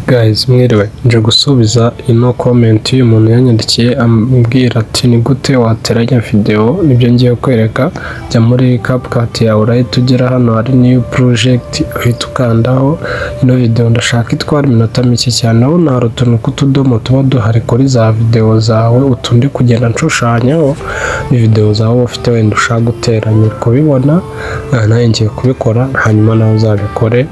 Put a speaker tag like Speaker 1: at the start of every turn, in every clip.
Speaker 1: Guys mwiriwe, nje gusubiza ino comment y'umuntu yanyandikiye ambwira ati ni gute wateranya video nibyo ngiye kwereka jya muri CapCut yawe urahita ugera hano hari new project uhita ukandaho ino video ndashaka itwara iminota mike cyane urabona hari utuntu tw'utudomo tuba duhari kuri za video zawe utundi kugenda nshushanyaho ni video zawe uba ufite wenda ushaka guteranya uri kubibona Ah, nanjye ngiye kubikora hanyuma nawe uzabikore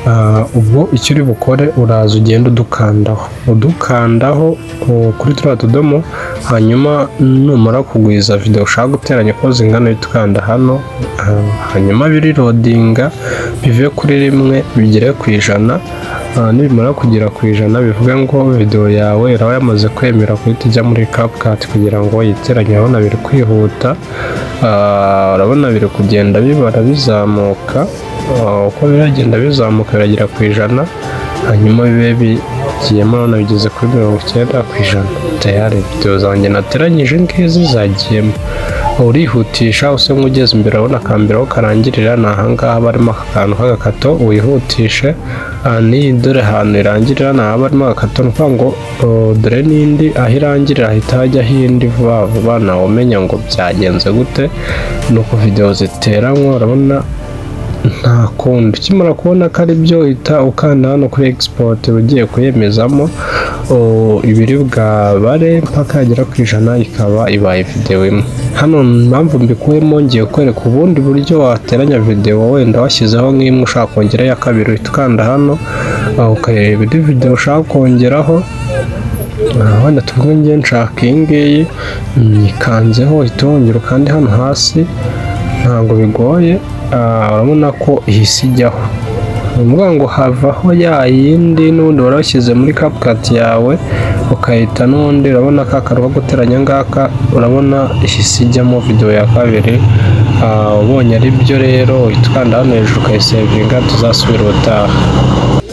Speaker 1: Ah, ubwo icyo uri bukore uraza ugenda udukandaho udukandaho uh, kuri turiya tudomo hanyuma numara kugwiza video ushaka guteranya ko zingana uhita ukanda hano Ah, hanyuma birirodinga bive kuri rimwe bigere ku ijana Ah, nibimara kugera ku ijana bivuga ngo video yawe iraba yamaze kwemera guhita ijya muri CapCut kugira ngo yiteranye urabona biri kwihuta Ah, urabona biri kugenda bibara bizamuka Ah, uko biragenda bizamuka biragera ku ijana hanyuma bibe bigiyemo urabona bigeze kuri mirongo icyenda ku ijana tayari video zanjye nateranyije ngizi zagiyemo urihutisha usa nk'ugeze imbere urabona akambere aho karangirira ni ahangaha barimo aka kantu k'agakato wihutishe Ah, n'iyi dore ahantu irangirira ni ahaba harimo agakato ni ukuvuga ngo oh, dore n'indi aho irangirira hahita hajya indi vuba vuba nawe umenya ngo byagenze gute ni uko videwo ziteranywe urabona nta kundi ukimara kubona ko ari byo uhita ukanda hano kuri export ugiye kuyemezamo o- ibiri bwabare mpaka yagera ku ijana ikaba ibaye videwo imwe hano impamvu mbikuyemo ngiye kwereka ubundi buryo wateranya videwo wenda washyizeho nk'imwe ushaka kongeraho iya kabiri uhita ukanda hano ah, ukareba indi videwo ushaka kongeraho Ah, wenda tuvuge ngiye nshaka iyi ngiyi nyikanzeho uhita wongera ukande hano hasi ntabwo bigoye Ah, urabona ko ihise ijyaho ni ukuvuga ngo havaho ya yindi n'ubundi warashyize muri kapukati yawe ukahita n'ubundi urabona ka karu ko guteranya ngaka urabona ihise ijyamo videwo ya kabiri Ah, ubonye ari byo rero uhita ukanda hano hejuru ukayisevinga tuzasubira ubutaha